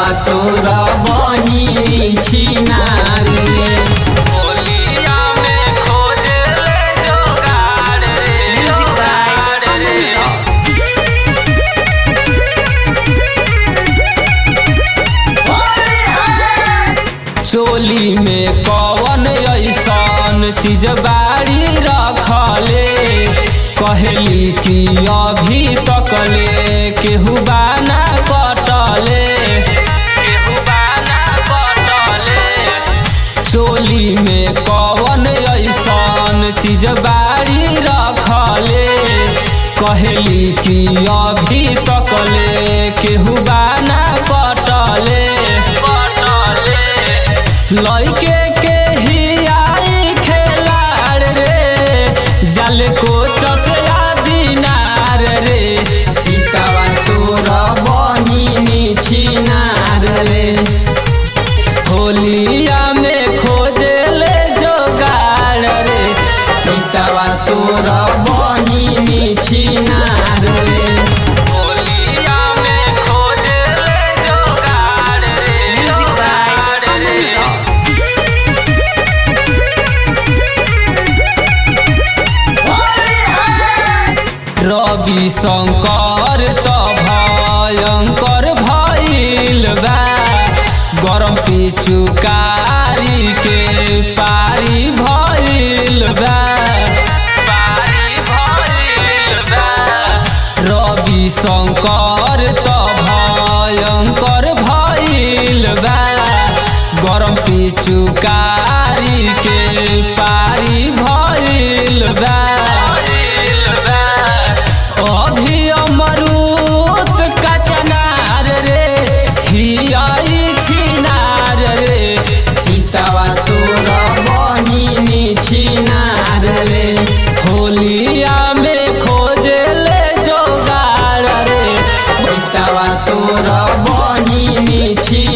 तोरा बहिनी छिनार रे होलिया में खोजे ले जोगाड़ रे Music by जोगाड़ रे चोली में कौन ऐसन चीज बाड़ी रखले कहली कि अभी तकले केहू बाना कटले केहू बाना कटले चोली में कौन ऐसन चीज बाड़ी रखले कहली कि अभी तकले केहू बाना कटले कटले लइके के ही आई खेलाड़ रे जल को चसया दिनार रे पितावा तोरा बहिनी छिनार रे होलिया में खोजे ले जोगाड़ रे पितावा तोरा बहिनी छिनार रे होलिया में खोजे ले जोगाड़ रे Music by जोगाड़ रे रवि शंकर त भयंकर भइल बा गरम पिचुकारी के पारी भइल बा पारी भइल बा रवि शंकर त भयंकर भइल बा गरम पिचुकारी के पारी भइल बा अभी अमरूद कचनार रे हियाई छिनार रे पितावा तोरा बहिनी छिनार रे होलिया में खोजे ले जोगाड़ रे पितावा तोरा बहिनी छी